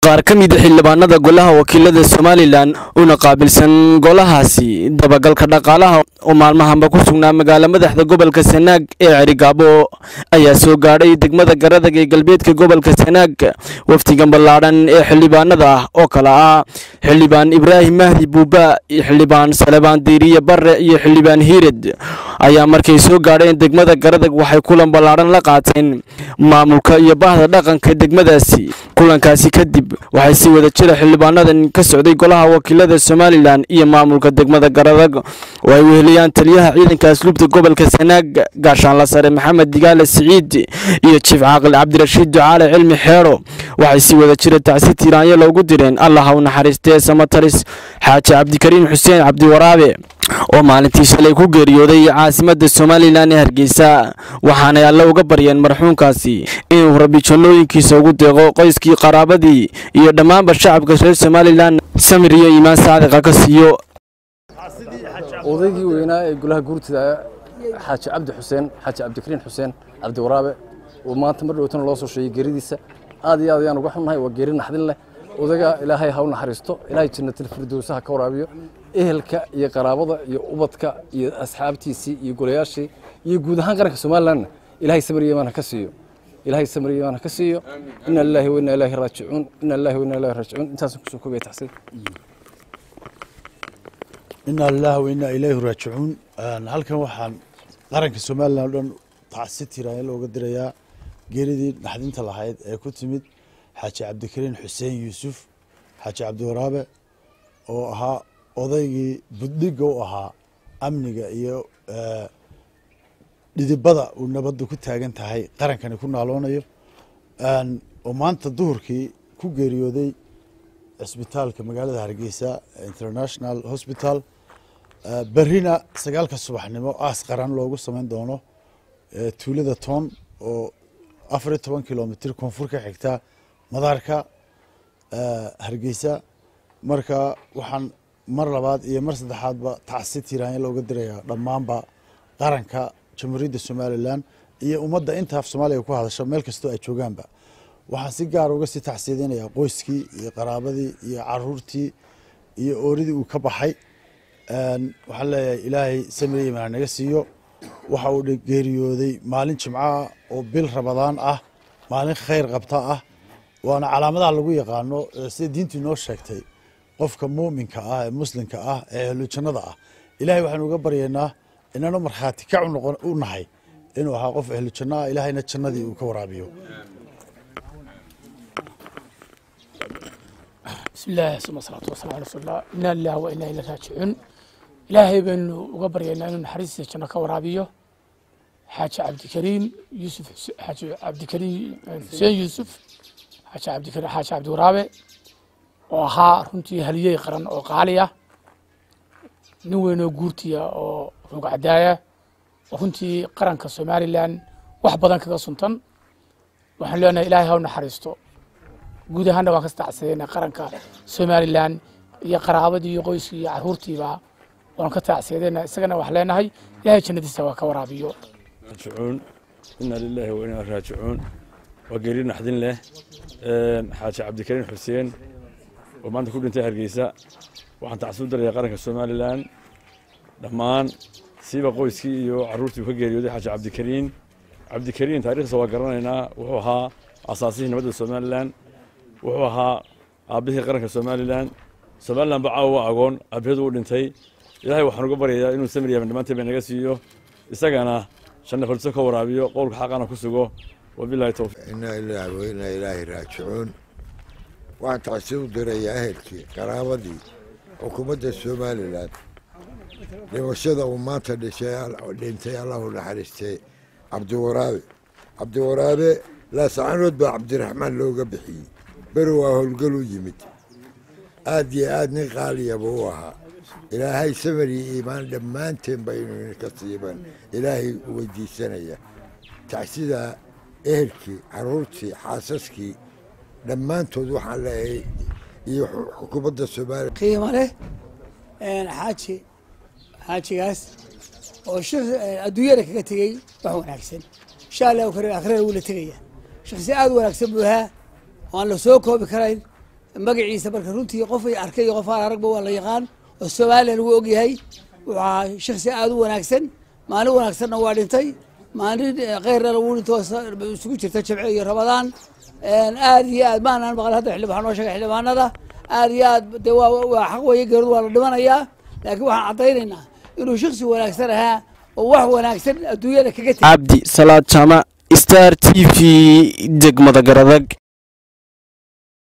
qaar ka mida xildhibaanada golaha wakiilada somalilan una qaabilsan golahaasi dabagalka dhaqaalaha oo maalmahanba ku sugnaa magaala madaxda gobolka sanaag ee cerigaabo ayaa soo gaadhay degmada garadag ee galbeedka gobolka sanaag wafdigan ballaadhan ee xildhibaanada ah oo kale ah xildhibaan ibraahim mahdi buuba xildhibaan salebaan diiriye barre iyo xildhibaan hiired ayaa markay soo gaadheen degmada garadag waxay kulan ballaadhan la qaateen maamulka iyo bahda dhaqanka degmadaasi kulankaasi kadib waxay si wada jira xildhibaanadan ka socday golaha wakiilada somalilan iyo maamulka degmada garadag oo ay weheliyaan taliyaha ciidanka asluubta gobolka sanaag gaashaanla sare maxamed digaale siciid iyo jiif caaqil cabdirashiid ducaale cilmi xeero waxay si wada jira tacsi tiiraanyo loogu direen allah ha u naxariistee samataris xaaji cabdikariim xuseen cabdiwaraabe oo maalintii shalay ku geeriyooday caasimadda somalilan ee hargeysa waxaanay alle uga baryeen marxuumkaasi inuu rabbi jannooyinkiisa ugu deeqo qoyskii qaraabadii iyo dhammaanba shacabka reer somalilan samir iyo iimaan saadiqa ka siiyo odaygii weynaa ee golaha guurtida xaaji cabdi xuseen xaaji cabdikariin xuseen cabdiwaraabe oo maanta mar dhowtana loo soo sheegay geeridiisa aad iyo aad ayaan uga xunnahay waa geeri naxdin leh odayga ilaahay ha u naxariisto ilaahay jannatil firdowsaha ka waraabiyo ehelka iyo qaraabada iyo ubadka iyo asxaabtiisii iyo golayaashii iyo guud ahaan qaranka somalilandna ilaahay samir iyo imaan ha ka siiyo ilaahay samir iyo imaan ha ka siiyo ina lillahi wa inna ilaahi raajicuun ina lillahi wa inna ilaahi raajicuun intaasan kusoo koobaya taxsiin inaa lilahi wa inaa ilayhi raajicuun halkan waxaan qaranka somalilan o dhan tacsi tiraanya looga dirayaa geeridii naxdinta lahayd ee ku timid xaaji cabdikariin xuseen yuusuf xaaji cabdiwaraabe oo ahaa odaygii buddhigga u ahaa amniga iyo dhidibada uu nabadda ku taagan tahay qarankani ku naaloonayo oo maanta duhurkii ku geeriyooday cisbitaalka magaalada hargeysa international hospital berrina sagaalka subaxnimo aas qaran loogu samayn doono tuulada toon oo afar iyo toban kilomitr koonfur ka xigta madaarka hargeysa marka waxaan mar labaad iyo mar saddexaadba tacsi tiraanya looga dirayaa dhammaanba qaranka jamhuuriyadda somalilan iyo ummadda inta af soomaaliga ku hadasha meel kastoo ay joogaanba waxaan si gaar uga sii tacsiyadinayaa qoyskii iyo qaraabadii iyo caruurtii iyo ooridii uu ka baxay waxaan leeyahay ilaahay samir imaan naga siiyo waxa uu geeriyooday maalin jimcaah oo bil rabadaan ah maalin khayr qabta ah waana calaamadaha lagu yaqaano sida diintu inoo sheegtay qofka muuminka ah ee muslimka ah ee ahlu jannada ah ilahay waxaanu uga baryaynaa inaanu markhaati kac u nahay inuu ahaa qof ahlu janno ah ilaahayna jannadii uu ka waraabiyo بسم الله ثم الصلاة والسلام على رسول الله إنا لله وإنا إليه راجعون إلهي بن وقبرينا إنه نحرس جنا كورابيو حاج عبد الكريم يوسف حاج عبد الكريم حسين يوسف حاج عبد الكريم حاج عبد ورابع وها runtii haliyey qaran oo qaali ah nin weyn oo guurtiya oo rog cadaaya oo runtii qaranka somalilan wax badan kaga suntan waxaan leenahay ilaahay ha u naxariisto guud ahaanna waan ka tacsadayna qaranka somalilan iyo qaraabadii iyo qoyskii iyo caruurtiiba waan ka tacsadayna isagana wax leenahay ilaahay jannadiisa waa ka waraabiyo raajicuun inaa lilaahi wa inaa raajicuun waa geeri naxdin leh xaaji cabdikariin xuseen oo maanta ku dhintay hargeysa waxaan tacsi u darayaa qaranka somalilan dhammaan siiba qoyskii iyo caruurtii uu ka geeriyooday xaaji cabdikariin cabdikariin taarikhdiisa waa garanaynaa wuxuu ahaa asaasihii nabadda somalilan wuxuu ahaa aabbihii qaranka somalilan somalilan ba caawa waa agoon aabbaheedu uu dhintay ilaahay waxaan uga baryayaa inuu samir yaman dhammaanteen ba naga siiyo isagana shanna faliso ka waraabiyo qowlka xaqana ku sugo wabilahi towfiiq inaa ilaahi wa inaa ilaahi raajicuun waxaan tacsi u dirayaa ehelkii qaraabadii xukuumadda somalilan dhimashada uu maanta dhintay allahu naxariistay cabdiwaraabe cabdiwaraabe laasacanood baa cabdiraxmaan looga bixiyey beri waa howlgal u yimid aad iyo aad nin qaaliyaba u ahaa ilaahay samar iyo iimaan dhammaanteen ba inuu inka siiban ilaahay weydiisanaya tacsidaa ehelkii caruurtii xaasaskii dhammaantood waxaan leeyahay iyo xukuumadda soomaaliya qiimo leh xaaji xaajigaas oo shir adduunyada kaga tegey wax wanaagsan insha allahu karim akhrera wuu la tegaya shakhsi aad u wanaagsan buu ahaa oo aan la soo koobi karayn magaciisa marka runtii qof ay arkay iyo qof aan aragba waa la yaqaan oo somalilan lagu ogyahay wuxuu ahaa shaksi aada u wanaagsan maalin wanaagsanna waa dhintay maalin keyrnana wuu dhinto isugu jirta jabce iyo rabadaan aad iyo aad maanaan maqal hadda xildhibaan noo sheegay xildhibaanada aad iyo aad de waa waa xaq weeye geeridu waa la dhimanayaa laakiin waxaan caddaynaynaa inuu shaksi wanaagsan ahaa oo wax wanaagsan adduunyada kaga tegay cabdi salaad jaamac star t v degmada garadag